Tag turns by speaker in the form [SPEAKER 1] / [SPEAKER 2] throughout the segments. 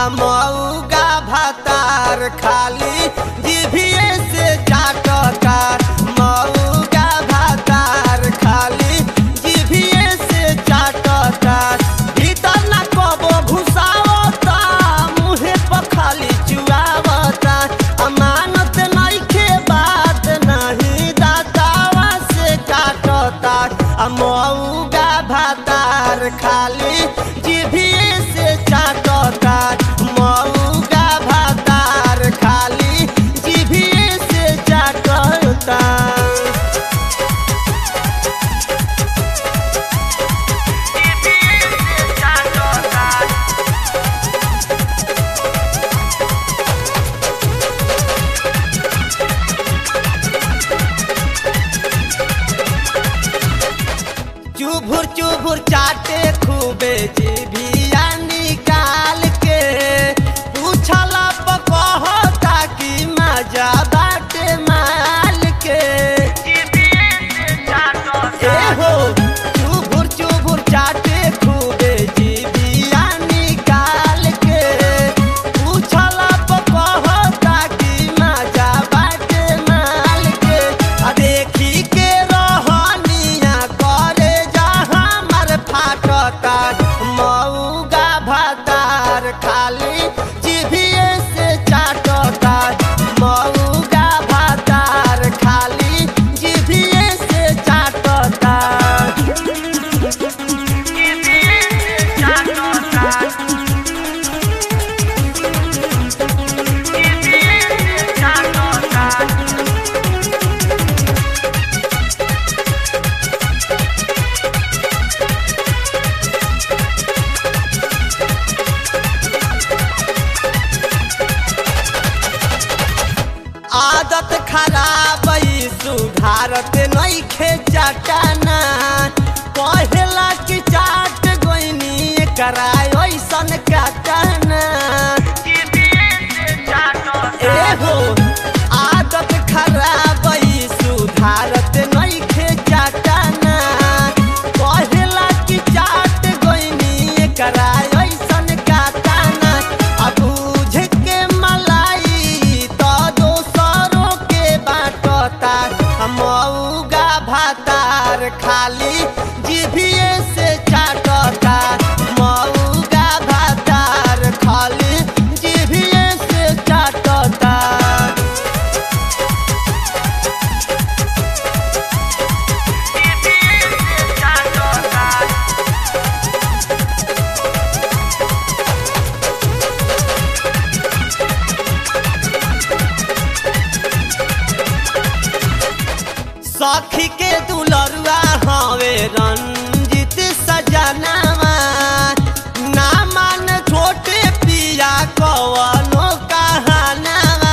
[SPEAKER 1] मऊगा भातार खाली जीभिए से चाटता मऊगा भातार खाली जीभिए से चाटता भीतर न कबो घुसावता मुहे पर खाली चुआवता अमानत नइखे बात नहीं दातावा से काटता आ मऊगा भातार खाली जीभिए से चाटता मऊगा भातार खाली जीभिए से चाटता चुभुर चुभुर चाटे खूबे जीभिया निकाल के पूछला पकहता कि मजा बाटे माल के ए हो चुभुर चुभुर चाटे खूबे जीभिया निकाल के पूछला पकहता कि मजा बाटे माल के आ देखी के रहनिया करे जा हमर फाटता मऊगा भातार खाली जीभिए से चाटता मऊगा भातार खाली जीभिए से चाटता आदत खराब ई सुधारत नइखे चटाना कहेला कि चाट गोइनी कराय ऐसन काटना ए हो आदत खराब ई सुधारत नइखे चटाना कहेला कि चाट गोइनी कराय ऐसन काटना आ बुझ के मलाई त दोसरों के बाटता मऊगा भातार खाली जीभिए से चाटता मऊगा भातार खाली जीभिए से चाटता सखी के दुलरुआ हवे रंजित सजनावा ना मान छोटे पिया कवनो कहानावा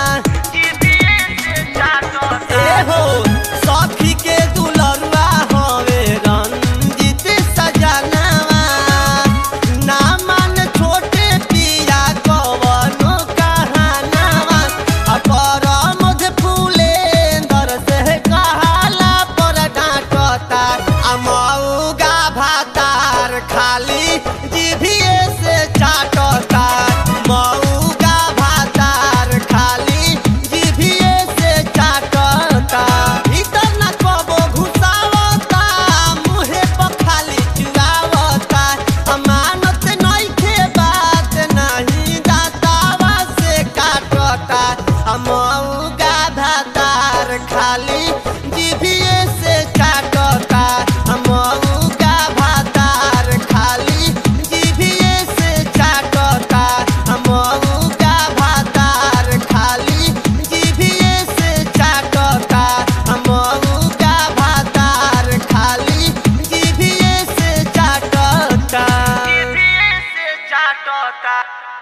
[SPEAKER 1] ए हो सखी के दुलरुआ हवे रंजित सजनावा ना मान छोटे पिया कवनो कहानावा आ परमध फूलेंदर से कहाला पर डांटता आ मऊगा भातार खाली जीभिए से चाटता मऊगा भातार खाली जीभिए से चाटता भीतर न कबो घुसावता मुहे पर खाली चुआवता अमानत नइखे बात नहीं दातावा से काटता मऊगा भातार खाली जीभिए से काटता मऊगा भातार खाली जीभिए से चाटता मऊगा भातार खाली जीभिए से चाटता मऊगा भातार खाली जीभिए से चाटता
[SPEAKER 2] से चाटता